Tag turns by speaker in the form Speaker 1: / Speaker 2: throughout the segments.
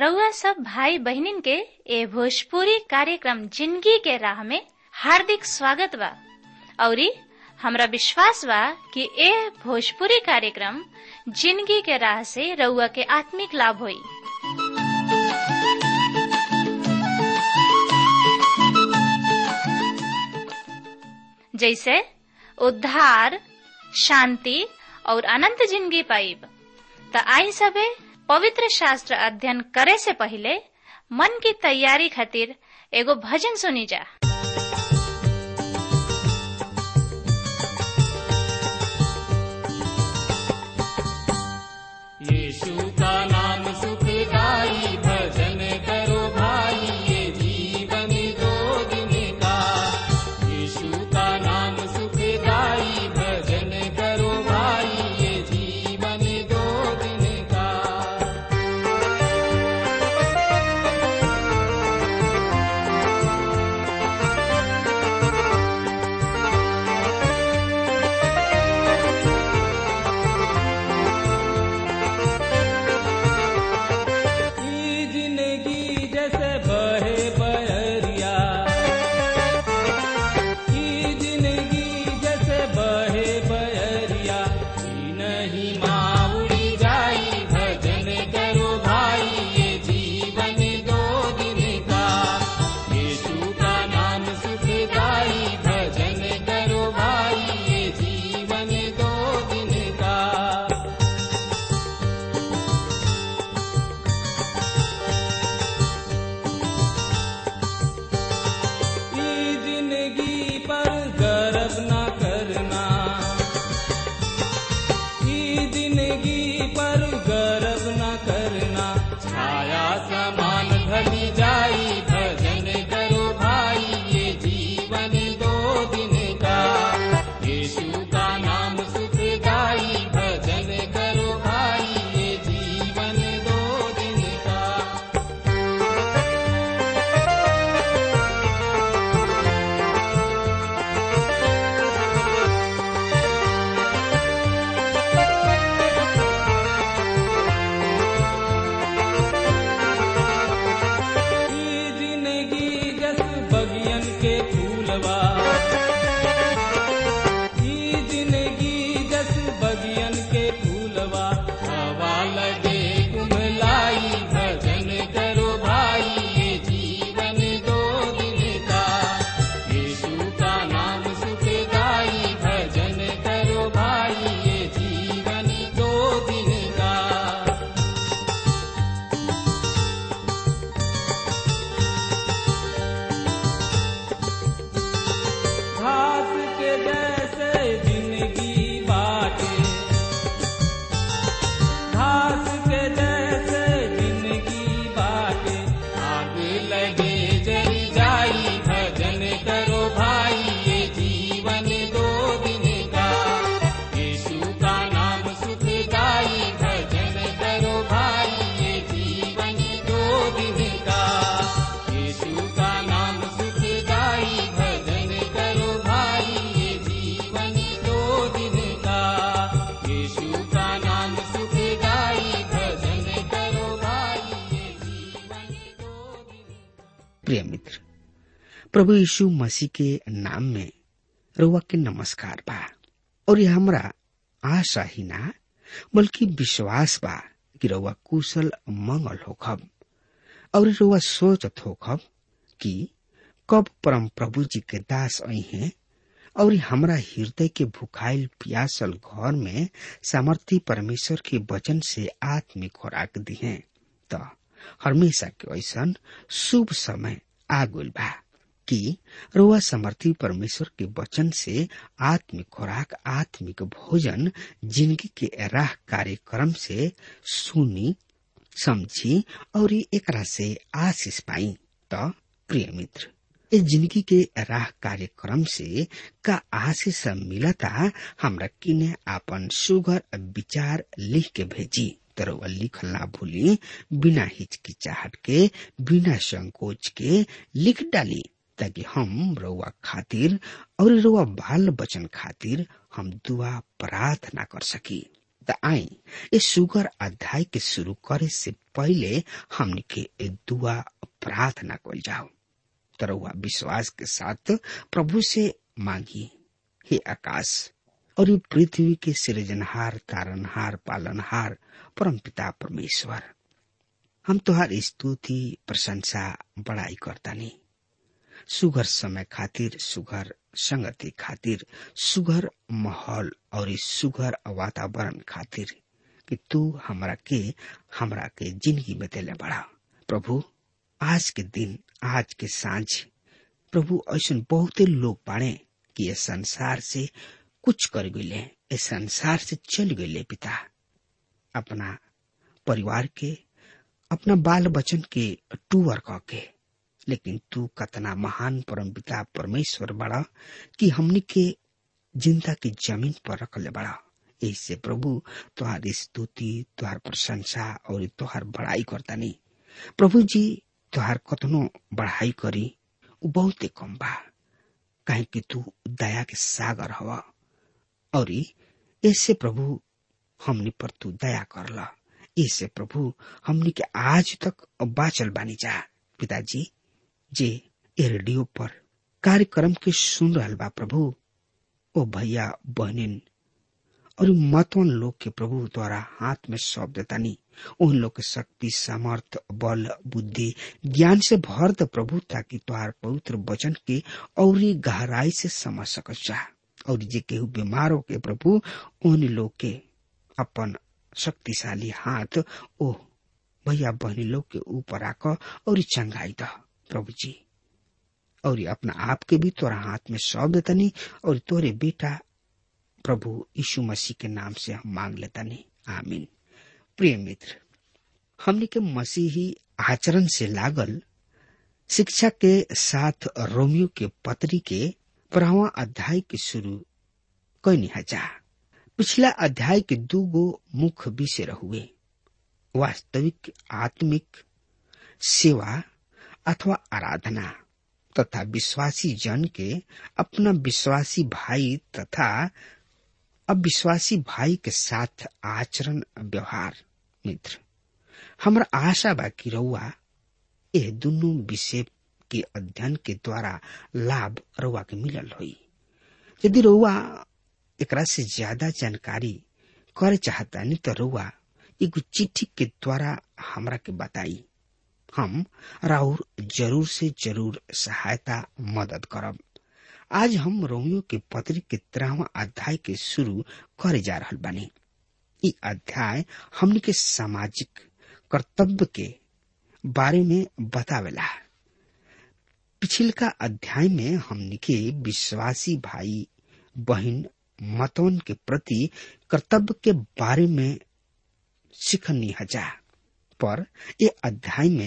Speaker 1: रउआ सब भाई बहिनीन के ए भोजपुरी कार्यक्रम जिंदगी के राह में हार्दिक स्वागत बा औरी हमरा विश्वास बा कि ए भोजपुरी कार्यक्रम जिंदगी के राह से रउआ के आत्मिक लाभ होई जैसे उद्धार शांति और अनंत जिंदगी पाइब त आई सबे पवित्र शास्त्र अध्ययन करे से पहले मन की तैयारी खातिर एगो भजन सुनी जा
Speaker 2: यीशु का नाम सुखदाई भजन करो भाई ये जीवन दो दिन का यीशु का नाम सुखदाई भजन करो भाई ये जीवन दो दिन का ई जिंदगी जैसे बहे बहरिया ई जिंदगी जैसे बहे बहरिया ई नहीं माउड़ी जाई भजन करो भाई ये जीवन दो दिन का यीशु का नाम सुखदाई भजन करो भाई ये जीवन दो दिन का ई जिंदगी पर गर्व न करना ई जिंदगी पर गर्व न करना छाया समान ढली जाई भजन करो भाई ये जीवन दो दिन का यीशु का नाम सुखदाई भजन करो भाई ये जीवन दो दिन का ई जिंदगी जस बगियन के फूलवा ई जिंदगी जस बगियन के फूलवा हवा लगे कुमलाई भजन करो भाई ये जीवन दो दिन का यीशु का नाम सुखदाई भजन करो भाई ये जीवन दो दिन का घास के जैसे जिंदगी बाटे घास के जैसे जिंदगी बाटे आग लगे जरी जाई भजन करो भाई ये जीवन दो दिन का यीशु का नाम सुखदाई भजन करो भाई ये जीवन दो दिन का यीशु का नाम सुखदाई भजन करो भाई ये जीवन दो दिन का यीशु का नाम सुखदाई भजन करो भाई ये जीवन दो दिन
Speaker 3: प्रिय मित्र प्रभु यीशु मसीह के नाम में रुआ के नमस्कार बा और ये हमरा आशा ही ना बल्कि विश्वास बा कि रउआ कुशल मंगल होखब और रउआ सोचत होखब कि कब परम प्रभु जी के दास आई हैं और हमरा हृदय के भुखाइल प्यासल घर में सामर्थी परमेश्वर के वचन से आत्मिक खुराक दिहे त हमेशा के ऐसन शुभ समय आ गइल बा कि रोआ समर्थी परमेश्वर के वचन से आत्मिक खुराक आत्मिक भोजन जिंदगी के राह कार्यक्रम से सुनी समझी और एकरा से आशीष पाई त प्रिय मित्र ए जिंदगी के राह कार्यक्रम से का आशीष मिलता हमरा किने आपन सुगर विचार लिख के भेजी तरवा लिखल ना भूली बिना हिचकिचाहट के बिना संकोच के लिख डाली ताकि हम रउआ खातिर और रउआ बाल बचन खातिर हम दुआ प्रार्थना कर सकी त आई ये सुगर अध्याय के शुरू करे से पहले हमने के ए दुआ प्रार्थना कल जाओ तरहुआ विश्वास के साथ प्रभु से मांगी हे आकाश और ये पृथ्वी के सृजनहार तारनहार पालनहार परम पिता परमेश्वर हम तुहार स्तुति प्रशंसा बड़ाई करता नहीं सुघर समय खातिर सुघर संगति खातिर सुघर माहौल और इस सुघर वातावरण खातिर कि तू हमरा के हमरा के जिंदगी में देले बड़ा प्रभु आज के दिन आज के सांझ प्रभु ऐसा बहुते लोग बाड़े कि ये संसार से कुछ कर गए ये संसार से चल गए पिता अपना परिवार के अपना बाल बचन के टूअर कह के लेकिन तू कतना महान परम पिता परमेश्वर बड़ा कि हमनी के जिंदा की जमीन पर रख ले बड़ा इससे प्रभु तुहार स्तुति तुहार प्रशंसा और तुहार बड़ाई करता नहीं प्रभु जी तुहार कतनो बढ़ाई करी उ बहुते कम बा काहे कि तू दया के सागर हवा और ऐसे प्रभु हमनी पर तू दया करला इससे प्रभु हमनी के आज तक बाचल बानी जा पिताजी जे ए रेडियो पर कार्यक्रम के सुन रहल बा प्रभु ओ भैया बहनिन और मतवन लोग के प्रभु द्वारा हाथ में सौंप देतानी उन लोग के शक्ति सामर्थ बल बुद्धि ज्ञान से भर द प्रभु ताकि तुहार पवित्र वचन के और गहराई से समझ सकत जा और जे केहू बीमार हो के प्रभु उन लोग के अपन शक्तिशाली हाथ ओ भैया बहनी लोग के ऊपर आक और चंगाई द प्रभु जी और अपना आप के भी तोरा हाथ में सौंप देतनी और तोरे बेटा प्रभु यीशु मसीह के नाम से हम मांग लेतनी आमीन प्रिय मित्र हमने के मसीही आचरण से लागल शिक्षा के साथ रोमियो के पत्री के पढ़ावा अध्याय के शुरू कैनी हजा पिछला अध्याय के दू गो मुख्य विषय रहुए वास्तविक आत्मिक सेवा अथवा आराधना तथा विश्वासी जन के अपना विश्वासी भाई तथा अविश्वासी भाई के साथ आचरण व्यवहार मित्र हमरा आशा बा कि रउआ यह दोनों विषय के अध्ययन के द्वारा लाभ रउआ के मिलल होई यदि रउआ एकरा से ज्यादा जानकारी करे चाहता नहीं तो रउआ एगो चिट्ठी के द्वारा हमरा के बताई हम राउर जरूर से जरूर सहायता मदद करब आज हम रोमियो के पत्र के तेरहवा अध्याय के शुरू करे जा रहा बानी इ अध्याय हमने के सामाजिक कर्तव्य के बारे में बतावेला पिछिलका अध्याय में हमने के विश्वासी भाई बहन मतवन के प्रति कर्तव्य के बारे में सीखनी हजा पर ये अध्याय में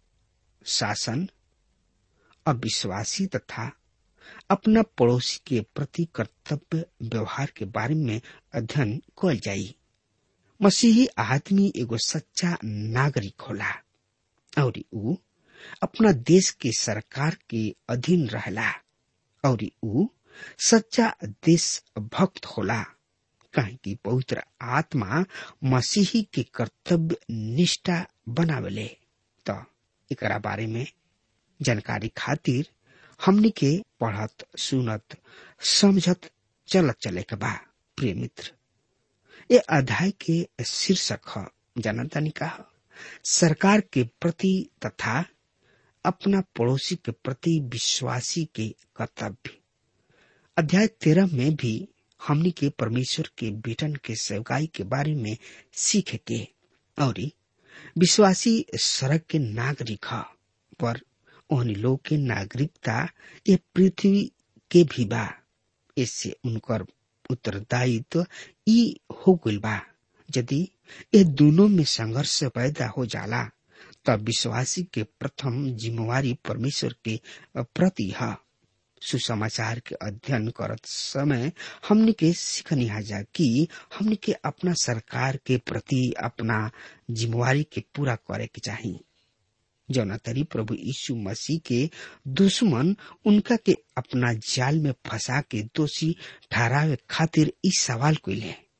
Speaker 3: शासन अविश्वासी तथा अपना पड़ोसी के प्रति कर्तव्य व्यवहार के बारे में अध्ययन कल जाई मसीही आदमी एगो सच्चा नागरिक होला और ऊ अपना देश के सरकार के अधीन रहला और ऊ सच्चा देश भक्त होला कहे कि पवित्र आत्मा मसीही के कर्तव्य निष्ठा बनावेले तो एकरा बारे में जानकारी खातिर हमनी के पढ़त सुनत समझत चलत चले के बा प्रिय मित्र ये अध्याय के शीर्षक है जानता नहीं कहा सरकार के प्रति तथा अपना पड़ोसी के प्रति विश्वासी के कर्तव्य अध्याय तेरह में भी हमनी के परमेश्वर के बेटन के सेवकाई के बारे में सीख के और विश्वासी सड़क के नागरिक ह पर उन लोग के नागरिकता ये पृथ्वी के भी बा इससे उनकर उत्तरदायित्व ई हो गइल बा यदि ये दोनों में संघर्ष पैदा हो जाला तब विश्वासी के प्रथम जिम्मेवारी परमेश्वर के प्रति है सुसमाचार के अध्ययन करत समय हमने के सीखनी हाजा कि हमने के अपना सरकार के प्रति अपना जिम्मेवारी के पूरा करे के चाहिए जौना तरी प्रभु यीशु मसीह के दुश्मन उनका के अपना जाल में फंसा के दोषी ठहरावे खातिर इस सवाल कैले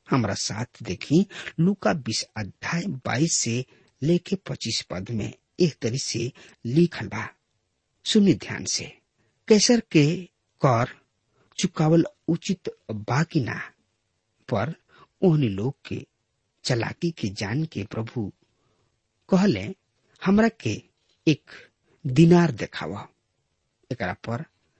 Speaker 3: हमारा साथ देखी लुका बीस अध्याय बाईस से लेके पच्चीस पद में एक तरी से लिखल बा सुनी ध्यान से कैसर के कर चुकावल उचित बाकी ना पर ओहनी लोग के चलाकी के जान के प्रभु कहले हमरा के एक दिनार देखावा एकरा पर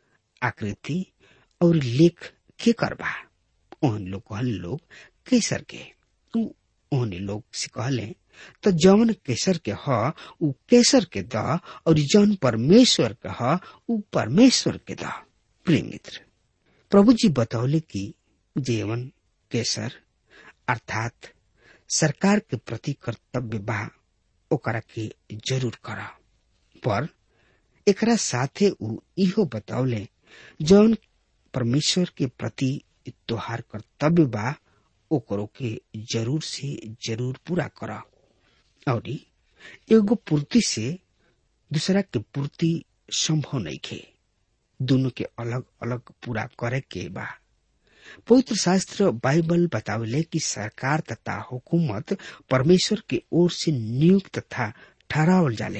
Speaker 3: आकृति और लेख के करबा ओहन लोग कहल लोग केसर के तू ओहने लोग से कहले तो जौन केसर के ह उ केसर के द और जौन परमेश्वर के ह उ परमेश्वर के द प्रिय मित्र प्रभु जी बतौले कि जीवन केसर अर्थात सरकार के प्रति कर्तव्य बा ओकरा के जरूर कर पर एकरा साथे उ इहो बतौले जौन परमेश्वर के प्रति तोहार कर्तव्य बा ओकरो के जरूर से जरूर पूरा कर और एगो पूर्ति से दूसरा के पूर्ति संभव नहीं खे दोनों के अलग अलग पूरा करे के बा पवित्र शास्त्र बाइबल बतावले कि सरकार तथा हुकूमत परमेश्वर के ओर से नियुक्त तथा ठहरावल जाले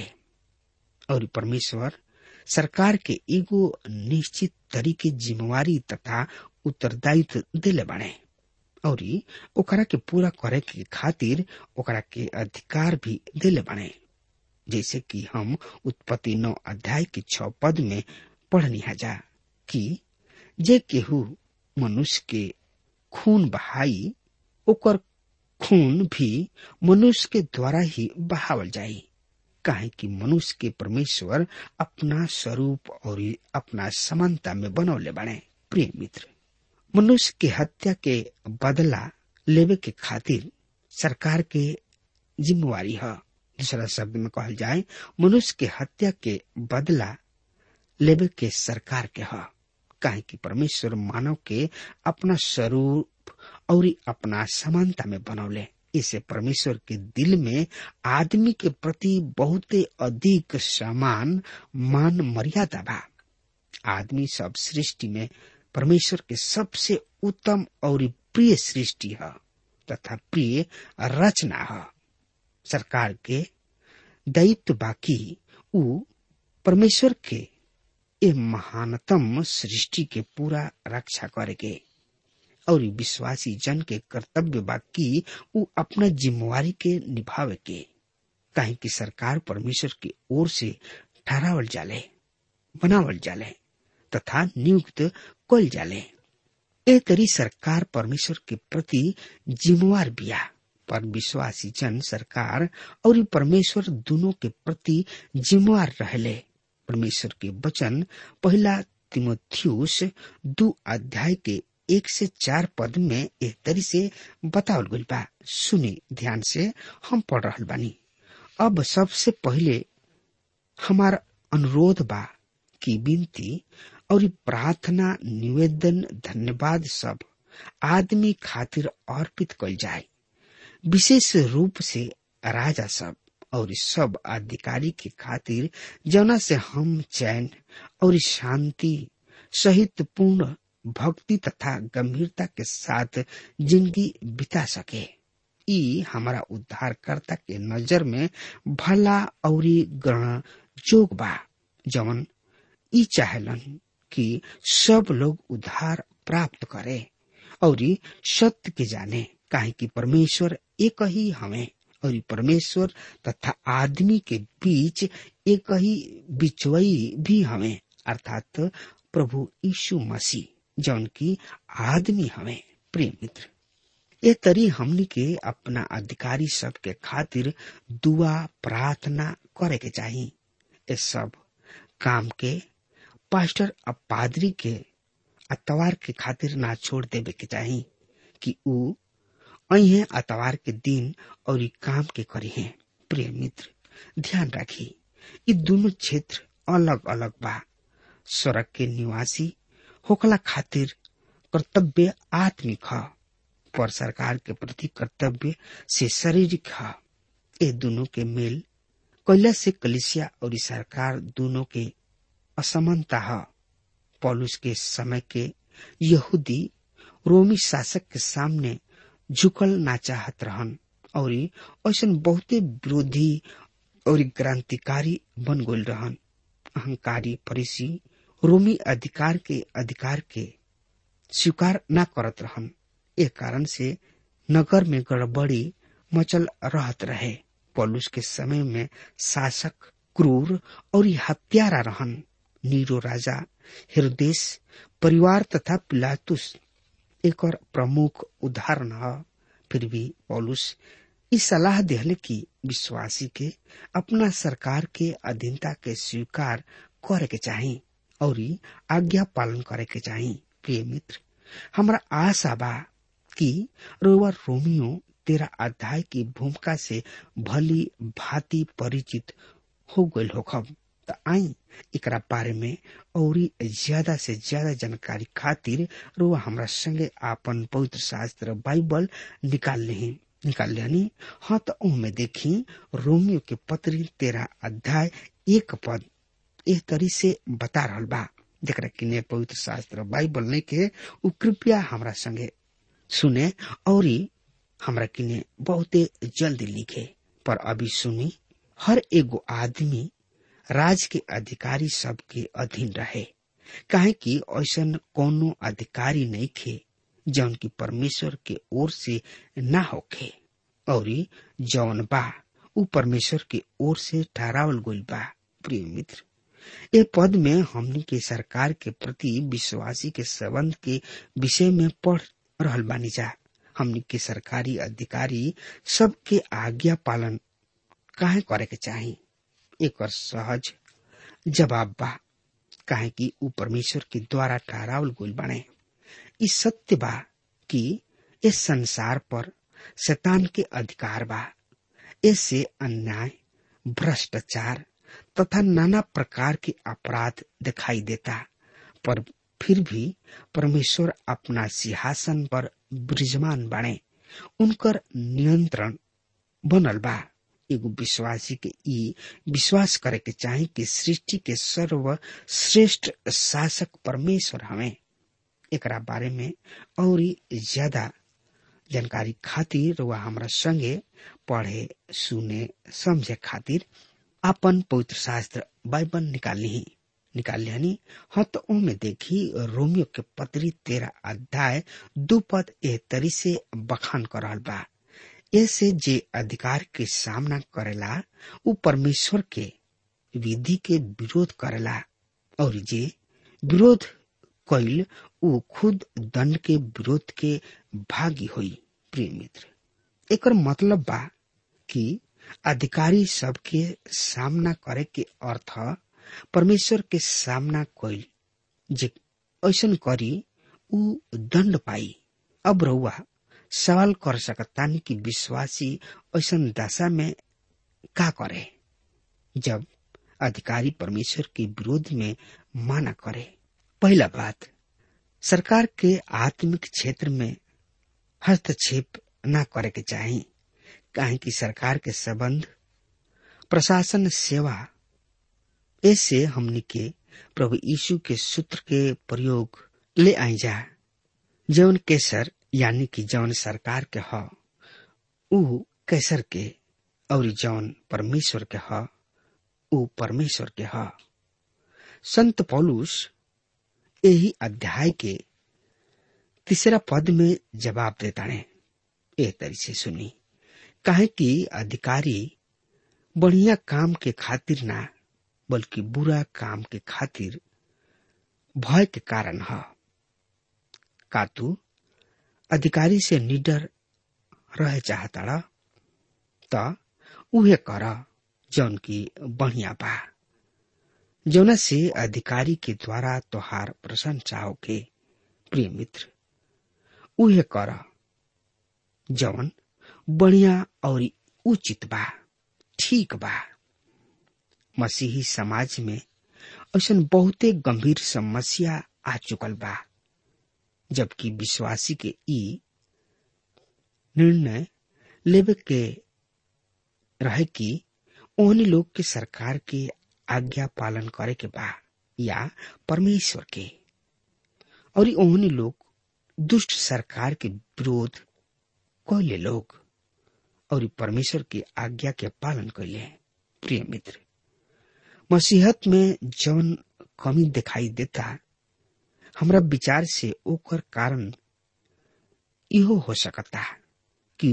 Speaker 3: और परमेश्वर सरकार के एगो निश्चित तरीके जिम्मेवारी तथा उत्तरदायित्व दिले बाड़े और ओकरा के पूरा करे के खातिर ओकरा के अधिकार भी दिले बाड़े जैसे कि हम उत्पत्ति नौ अध्याय के छ पद में पढ़नी जा कि जे केहू मनुष्य के खून बहाई ओकर खून भी मनुष्य के द्वारा ही बहावल जाई काहे कि मनुष्य के परमेश्वर अपना स्वरूप और अपना समानता में बनौले बने प्रिय मित्र मनुष्य के हत्या के बदला लेवे के खातिर सरकार के जिम्मेवारी है दूसरा शब्द में कहल जाए मनुष्य के हत्या के बदला लेवे के सरकार के है काहे कि परमेश्वर मानव के अपना स्वरूप और अपना समानता में बनौले इसे परमेश्वर के दिल में आदमी के प्रति बहुत अधिक समान मान मर्यादा बा आदमी सब सृष्टि में परमेश्वर के सबसे उत्तम और प्रिय सृष्टि है तथा प्रिय रचना है सरकार के दायित्व बाकी उ परमेश्वर के ए महानतम सृष्टि के पूरा रक्षा करेगे और विश्वासी जन के कर्तव्य बाकी उ अपना जिम्मेवारी के निभावे के काहे कि सरकार परमेश्वर की ओर से ठहरावल जाले बनावल जाले तथा नियुक्त कल जाले ए तरी सरकार परमेश्वर के प्रति जिम्मेवार बिया पर विश्वासी जन सरकार और परमेश्वर दोनों के प्रति जिम्मेवार रहले परमेश्वर के वचन पहला तिमोथियुस दो अध्याय के एक से चार पद में एक तरी से बतावल गई बा सुनी ध्यान से हम पढ़ रहा बानी अब सबसे पहले हमार अनुरोध बा की विनती और प्रार्थना निवेदन धन्यवाद सब आदमी खातिर अर्पित कल जाए विशेष रूप से राजा सब और सब अधिकारी के खातिर जना से हम चैन और शांति सहित पूर्ण भक्ति तथा गंभीरता के साथ जिंदगी बिता सके ई हमारा उद्धारकर्ता के नजर में भला और ग्रहण जोग बा जवन ई चाहलन कि सब लोग उद्धार प्राप्त करे और सत्य के जाने काहे कि परमेश्वर एक ही हमें और परमेश्वर तथा आदमी के बीच एक ही बिचवई भी हमें अर्थात प्रभु यीशु मसीह जौन की आदमी हमें प्रिय मित्र ये तरी हमनी के अपना अधिकारी सब के खातिर दुआ प्रार्थना करे के चाहिए ये सब काम के पास्टर अब पादरी के अतवार के खातिर ना छोड़ देवे के चाहिए कि ऊ अहे अतवार के दिन और ई काम के करी है प्रिय मित्र ध्यान रखी ये दोनों क्षेत्र अलग अलग बा स्वर्ग के निवासी होकला खातिर कर्तव्य आत्मिक ह पर सरकार के प्रति कर्तव्य से शारीरिक ह ये दोनों के मेल कैला से कलिसिया और सरकार दोनों के असमानता है पौलुस के समय के यहूदी रोमी शासक के सामने झुकल ना चाहत रहन और ऐसा बहुते विरोधी और क्रांतिकारी बन गल रहन अहंकारी फरीसी रोमी अधिकार के अधिकार के स्वीकार न करत रहन ए कारण से नगर में गड़बड़ी मचल रहत रहे पौलुस के समय में शासक क्रूर और हत्यारा रहन नीरो राजा हिरदेश परिवार तथा पिलातुस एक और प्रमुख उदाहरण है फिर भी पौलुस इस सलाह दिहले कि विश्वासी के अपना सरकार के अधीनता के स्वीकार करे के चाही और आज्ञा पालन करे के चाही प्रिय मित्र हमारा आशा बा कि रोवर रोमियो तेरा अध्याय की भूमिका से भली भांति परिचित हो गई होखब त आई एकरा बारे में और ज्यादा से ज्यादा जानकारी खातिर रुआ हमरा संगे आपन पवित्र शास्त्र बाइबल निकाल लेही निकाल लेनी हाँ तो में देखी रोमियो के पत्री तेरा अध्याय एक पद एह तरी से बता रहल बा जरा किने पवित्र शास्त्र बाइबल नहीं के उ कृपया हमरा संगे सुने और हमरा किने बहुते जल्दी लिखे पर अभी सुनी हर एगो आदमी राज के अधिकारी सब के अधीन रहे काहे कि ऐसा कोनो अधिकारी नहीं खे जौन की परमेश्वर के ओर से ना होखे और जौन बा उ परमेश्वर के ओर से ठहरावल गइल बा प्रिय मित्र ए पद में हमनी के सरकार के प्रति विश्वासी के संबंध के विषय में पढ़ रहल बानी जा हमनी के सरकारी अधिकारी सबके आज्ञा पालन काहे करे के चाही एक और सहज जवाब बा काहे कि उ परमेश्वर के द्वारा ठहरावल गइल बाने ई सत्य बा कि इस संसार पर शैतान के अधिकार बा इससे अन्याय भ्रष्टाचार तथा नाना प्रकार के अपराध दिखाई देता पर फिर भी परमेश्वर अपना सिंहासन पर विराजमान बने उनकर नियंत्रण बनल बा एगो विश्वासी के ई विश्वास करे के चाहे कि सृष्टि के सर्व श्रेष्ठ शासक परमेश्वर हमें एकरा बारे में और ज्यादा जानकारी खातिर वह हमरा संगे पढ़े सुने समझे खातिर अपन पवित्र शास्त्र बाइबल निकाल ली निकाल लियानी हाँ तो में देखी रोमियो के पत्री तेरा अध्याय दो पद ए तरी से बखान कर रहल बा ऐसे जे अधिकार के सामना करेला उ परमेश्वर के विधि के विरोध करेला और जे विरोध कैल उ खुद दंड के विरोध के भागी हुई प्रिय मित्र एक मतलब बा कि अधिकारी सबके सामना करे के अर्थ परमेश्वर के सामना कैल जे ऐसन करी उ दंड पाई अब रहुआ सवाल कर सकतानी कि विश्वासी ऐसा दशा में का करे जब अधिकारी परमेश्वर के विरोध में माना करे पहला बात सरकार के आत्मिक क्षेत्र में हस्तक्षेप न करे के चाही काहे कि सरकार के संबंध प्रशासन सेवा ऐसे हमनी के प्रभु यीशु के सूत्र के प्रयोग ले आई जा जौन केसर यानी कि जौन सरकार के ह उ कैसर के और जौन परमेश्वर के ह उ परमेश्वर के ह संत पौलुस यही अध्याय के तीसरा पद में जवाब देता ने ए तरी से सुनी काहे कि अधिकारी बढ़िया काम के खातिर ना बल्कि बुरा काम के खातिर भय के कारण है का तू अधिकारी से निडर रहे चाहता त उहे कर जौन की बढ़िया बा जौना से अधिकारी के द्वारा तोहार प्रशंसा होके प्रिय मित्र उहे कर जौन बढ़िया और उचित बा ठीक बा मसीही समाज में ऐसा बहुते गंभीर समस्या आ चुकल बा जबकि विश्वासी के ई निर्णय लेवे के रहे कि ओहनी लोग के सरकार के आज्ञा पालन करे के बा या परमेश्वर के और ओहनी लोग दुष्ट सरकार के विरोध कैले लोग और परमेश्वर की आज्ञा के पालन कैले प्रिय मित्र मसीहत में जौन कमी दिखाई देता हमरा विचार से ओकर कारण इहो हो सकता कि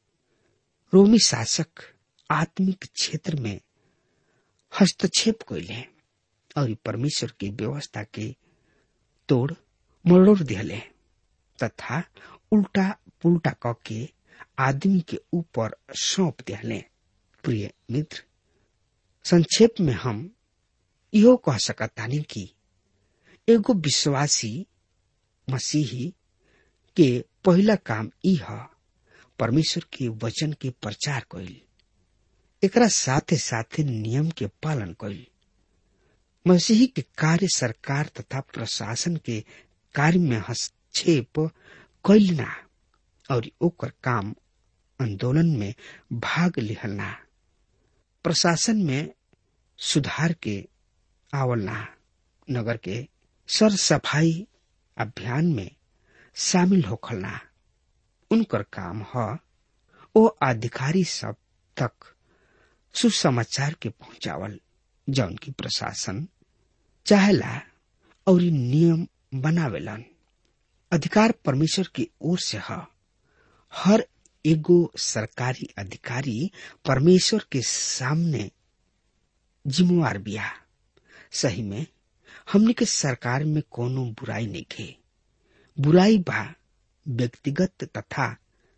Speaker 3: रोमी शासक आत्मिक क्षेत्र में हस्तक्षेप कैले और परमेश्वर की व्यवस्था के तोड़ मरोड़ दिले तथा उल्टा पुल्टा क के आदमी के ऊपर सौंप दिले प्रिय मित्र संक्षेप में हम इहो कह सकतानी कि एगो विश्वासी मसीही के पहला काम ई ह परमेश्वर के वचन के प्रचार कैल एकरा साथे साथे नियम के पालन कैल मसीही के कार्य सरकार तथा प्रशासन के कार्य में हस्तक्षेप कैल ना और ओकर काम आंदोलन में भाग लिहलना प्रशासन में सुधार के आवलना नगर के सर सफाई अभियान में शामिल होखलना उनकर काम ह ओ अधिकारी सब तक सुसमाचार के पहुंचावल जौन की प्रशासन चाहेला और नियम बनावेलन अधिकार परमेश्वर की ओर से ह हर एगो सरकारी अधिकारी परमेश्वर के सामने जिम्मेवार बिया सही में हमने के सरकार में कोनो बुराई नहीं खे बुराई बा व्यक्तिगत तथा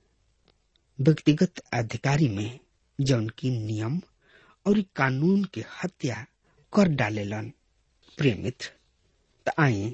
Speaker 3: व्यक्तिगत अधिकारी में जौन की नियम और कानून के हत्या कर डालेलन प्रिय मित्र त आए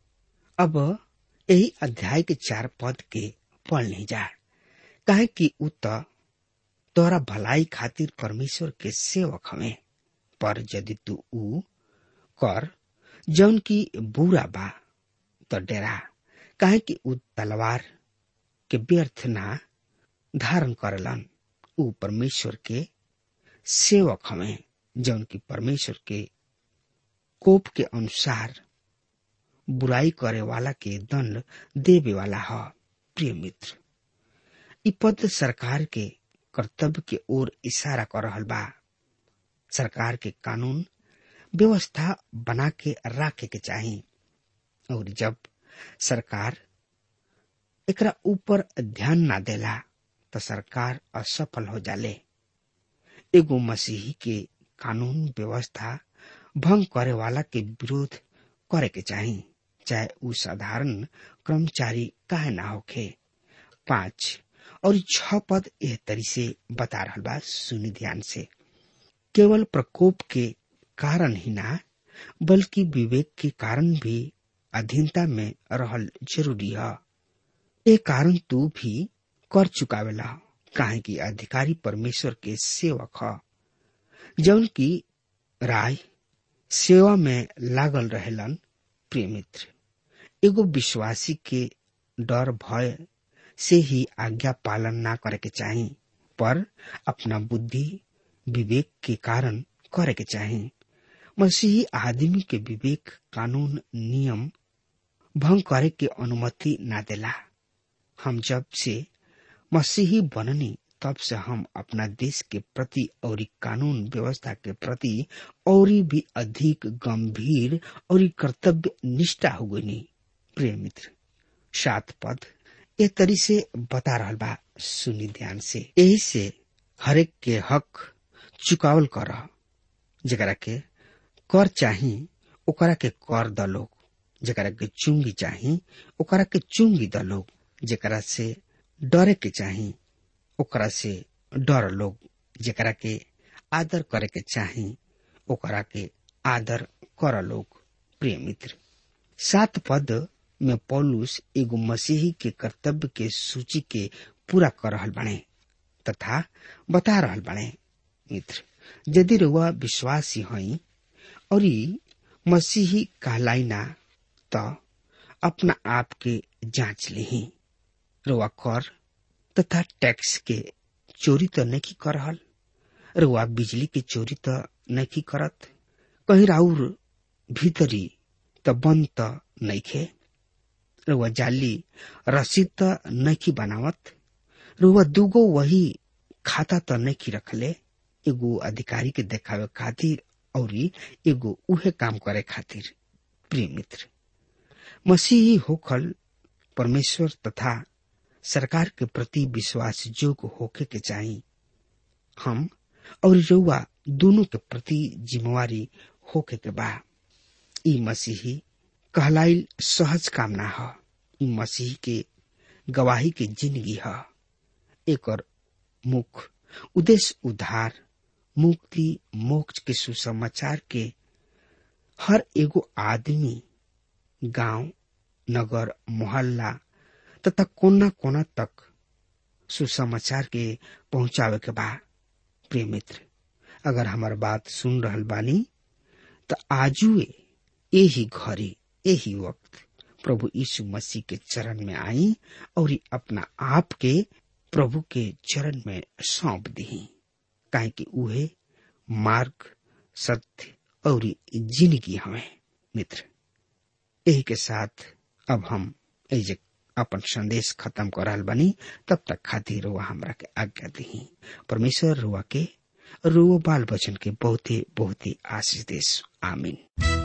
Speaker 3: अब यही अध्याय के चार पद के पढ़ नहीं जा काहे कि उ त तोरा भलाई खातिर परमेश्वर के सेवक हवे पर यदि तू ऊ कर जौन की बुरा बा त डेरा काहे कि ऊ तलवार के व्यर्थ ना धारण करलन ऊ परमेश्वर के सेवक हवे जौन की परमेश्वर के कोप के अनुसार बुराई करे वाला के दंड देवे वाला ह प्रिय मित्र इ पद सरकार के कर्तव्य के ओर इशारा कर रहल बा सरकार के कानून व्यवस्था बना के रखे के चाही और जब सरकार एकरा ऊपर ध्यान ना देला तो सरकार असफल हो जाले एगो मसीही के कानून व्यवस्था भंग करे वाला के विरोध करे के चाही चाहे उ साधारण कर्मचारी काहे ना होखे पांच और छ पद एह तरी से बता रहा बा सुनी ध्यान से केवल प्रकोप के कारण ही ना बल्कि विवेक के कारण भी अधीनता में रहल जरूरी है ए कारण तू भी कर चुकावेला काहे कि अधिकारी परमेश्वर के सेवक ह जौन की राय सेवा में लागल रहेलन प्रिय मित्र एगो विश्वासी के डर भय से ही आज्ञा पालन ना करे के चाही पर अपना बुद्धि विवेक के कारण करे के चाही मसीही आदमी के विवेक कानून नियम भंग करे के अनुमति ना देला हम जब से मसीही बननी तब से हम अपना देश के प्रति और कानून व्यवस्था के प्रति और भी अधिक गंभीर और कर्तव्य निष्ठा हो गई प्रिय मित्र सात पद ए तरी से बता रहा बा सुनी ध्यान से यही से हरेक के हक चुकावल कर जरा के कर चाही ओकरा के कर द लोग जरा के चुंगी चाही ओकरा के चुंगी द लोग जरा से डरे के चाही ओकरा से डर लोग जरा के आदर करे के चाही ओकरा के आदर कर लोग प्रिय मित्र सात पद में पौलुस एगो मसीही के कर्तव्य के सूची के पूरा कर रहल बने तथा बता रहल बने मित्र यदि रुआ विश्वासी हई और मसीही कहलाइना त अपना आप के जांच ली रुआ कर तथा टैक्स के चोरी तो नहीं कर रहल रुआ बिजली के चोरी तो नहीं करत कहीं राउर भीतरी त बंद त नहीं खे रुआ जाली रसीद त नहीं बनावत रुआ दूगो वही खाता तो नहीं की रखले एगो अधिकारी के देखावे खातिर और एगो उहे काम करे खातिर प्रिय मित्र मसीही होखल परमेश्वर तथा सरकार के प्रति विश्वास योग्य होके के चाहिए हम और रउआ दोनों के प्रति जिम्मेवारी होके के बा ई मसीही कहलाइल सहज काम ना ह ई मसीह के गवाही के जिंदगी ह एकर मुख्य उद्देश्य उद्धार मुक्ति मोक्ष के सुसमाचार के हर एगो आदमी गांव नगर मोहल्ला तथा कोना कोना तक सुसमाचार के पहुंचावे के बा प्रिय मित्र अगर हमार बात सुन रहल बानी तो आजुए यही घड़ी यही वक्त प्रभु यीशु मसीह के चरण में आई और अपना आप के प्रभु के चरण में सौंप दी काहे कि उहे मार्ग सत्य और जिंदगी हमें मित्र यही के साथ अब हम एजे अपन संदेश खत्म कर रहल बनी तब तक खातिर रुआ हमरा के आज्ञा दी परमेश्वर रुआ के रुआ बाल बचन के बहुते बहुते आशीष देश आमीन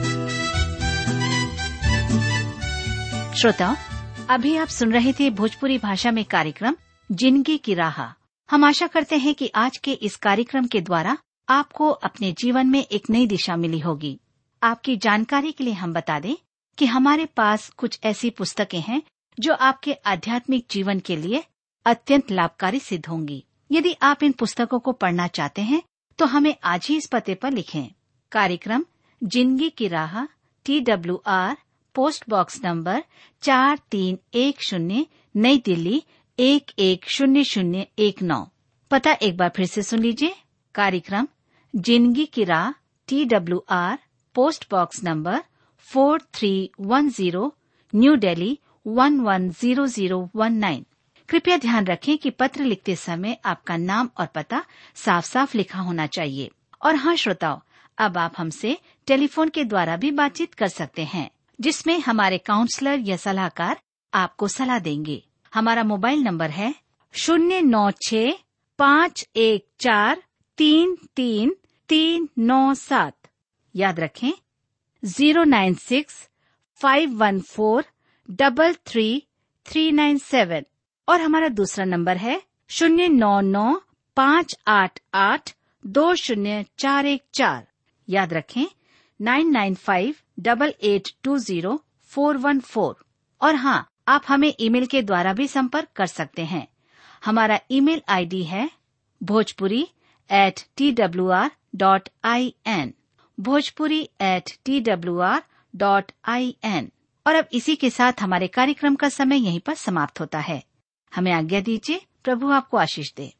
Speaker 4: श्रोताओं अभी आप सुन रहे थे भोजपुरी भाषा में कार्यक्रम जिंदगी की राह हम आशा करते हैं कि आज के इस कार्यक्रम के द्वारा आपको अपने जीवन में एक नई दिशा मिली होगी आपकी जानकारी के लिए हम बता दें कि हमारे पास कुछ ऐसी पुस्तकें हैं जो आपके आध्यात्मिक जीवन के लिए अत्यंत लाभकारी सिद्ध होंगी यदि आप इन पुस्तकों को पढ़ना चाहते हैं तो हमें आज ही इस पते पर लिखें कार्यक्रम जिंदगी की राह T W R post box number चार तीन एक शून्य नई दिल्ली एक एक शून्य शून्य एक नौ पता एक बार फिर से सुन लीजिए कार्यक्रम जिंदगी की राह T W R post box number four three one zero new Delhi one one zero zero one nine कृपया ध्यान रखें कि पत्र लिखते समय आपका नाम और पता साफ साफ लिखा होना चाहिए और हाँ श्रोताओं अब आप हमसे टेलीफोन के द्वारा भी बातचीत कर सकते हैं जिसमें हमारे काउंसलर या सलाहकार आपको सलाह देंगे हमारा मोबाइल नंबर है शून्य नौ छ पाँच एक चार तीन तीन तीन नौ सात याद रखें zero nine six five one four double three three nine seven और हमारा दूसरा नंबर है शून्य नौ नौ पाँच आठ आठ दो शून्य चार एक चार याद रखें nine nine five double eight two zero four one four और हाँ आप हमें ईमेल के द्वारा भी संपर्क कर सकते हैं हमारा ईमेल आईडी है Bhojpuri at T W R dot I N Bhojpuri at T W R dot I N और अब इसी के साथ हमारे कार्यक्रम का समय यहीं पर समाप्त होता है हमें आज्ञा दीजिए प्रभु आपको आशीष दे